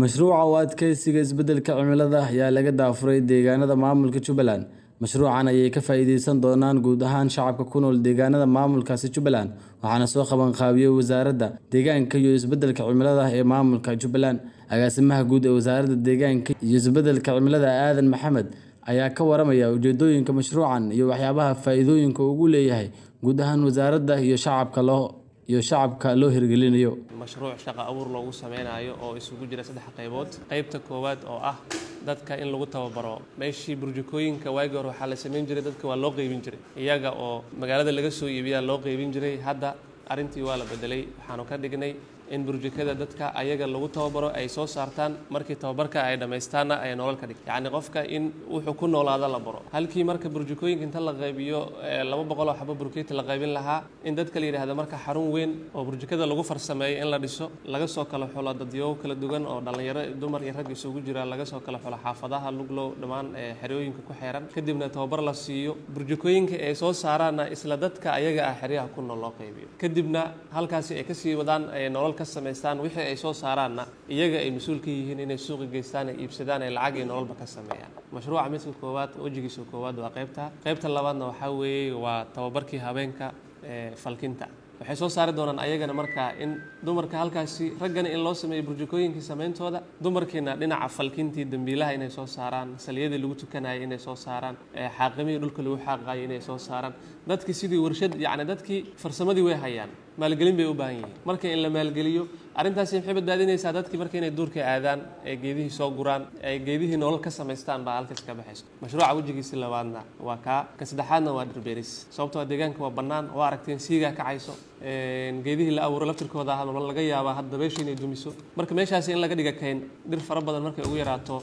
Mashruuca u adkeysiga isbeddelka cimilada ayaa laga daafuray deegaanada maamulka Jubbaland. Mashruucan ayay ka faa'iideysan doonaan guud ahaan shacabka ku nool deegaanada maamulkaasi Jubbaland, waxaana soo qaban qaabiyey Wasaaradda Deegaanka iyo Isbeddelka Cimilada ee maamulka Jubbaland. Agaasimaha guud ee Wasaaradda Deegaanka iyo Isbeddelka Cimilada Aadan Maxamed ayaa ka waramaya ujeedooyinka mashruucan iyo waxyaabaha faa'iidooyinka uu u leeyahay guud ahaan wasaaradda iyo shacabka loo iyo shacabka loo hirgelinayo. mashruuc shaqo abuur loogu sameynayo oo isugu jira saddex qaybood qaybta koowaad oo ah dadka in lagu tababaro meeshii burjukooyinka waagii hore waxaa la samayn jiray dadka waa loo qeybin jiray iyaga oo magaalada laga soo iibiyaa loo qeybin jiray hadda arrintii waa la bedelay waxaanu ka dhignay in burjukada dadka ayaga lagu tababaro ay soo saartaan markii tababarka ay dhammaystaanna ay nolol ka dhigto yacni qofka in wuxuu ku noolaado la baro halkii marka burjukooyinka inta la qaybiyo laba boqol oo xabo burkeeti la qaybin lahaa in dadka la yidhaahdo marka xarun weyn oo burjukada lagu farsameeyo in la dhiso laga soo kala xulo dadyo kala duwan oo dhallinyaro dumar iyo rag isugu jira laga soo kala xulo xaafadaha luglow dhammaan xerooyinka ku xeeran kadibna tababar la siiyo burjukooyinka ay soo saaraanna isla dadka ayaga ah xeryaha ku nool loo qaybiyo kadibna halkaasi ay kasii wadaan ay nolol ka samaystaan wixii ay soo saaraanna iyaga ay mas-uul ka yihiin inay suuqa geystaan ay iibsadaan ay lacag iyo nololba ka sameeyaan mashruuca midka koowaad wejigiisa koowaad waa qaybta qaybta labaadna waxaa weeye waa tababarkii habeenka falkinta waxay soo saari doonaan ayagana markaa in dumarka halkaasi raggana in loo sameeyo burjukooyinkii sameyntooda dumarkiina dhinaca falkintii dambiilaha inay soo saaraan saliyadii lagu tukanayay inay soo saaraan xaaqimihii dhulka lagu xaaqayo inay soo saaraan dadkii sidii warshad yacni dadkii farsamadii way hayaan maalgelin bay u baahan yihiin marka in la maalgeliyo arrintaasi maxay badbaadinaysaa dadkii marka inay duurka aadaan ee geedihii soo guraan ee geedihii nolol ka samaystaan baa halkaas ka baxayso mashruuca wejigiisi labaadna waa kaa ka saddexaadna waa dhirbeeris sababtoo deegaanka waa bannaan waa aragteen siigaa kacayso geedihii la abuuro laftirkooda ah laga yaabaa hadda beesha inay dumiso marka meeshaasi in laga dhiga kayn dhir fara badan markay ugu yaraato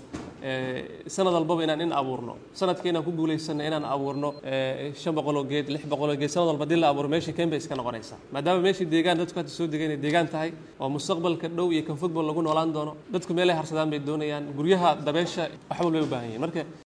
sanad walbaba inaan in abuurno sanadka inaan ku guulaysano inaan abuurno shan boqoloo geed lix boqoloo geed sanad walba hadii la abuuro meeshii kayn bay iska noqonaysaa maadaama meeshii deegaan dadku hadda soo degay inay deegaan tahay oo mustaqbalka dhow iyo kan football lagu noolaan doono dadku meelay harsadaan bay doonayaan guryaha dabeesha wax walbay u baahan yihiin marka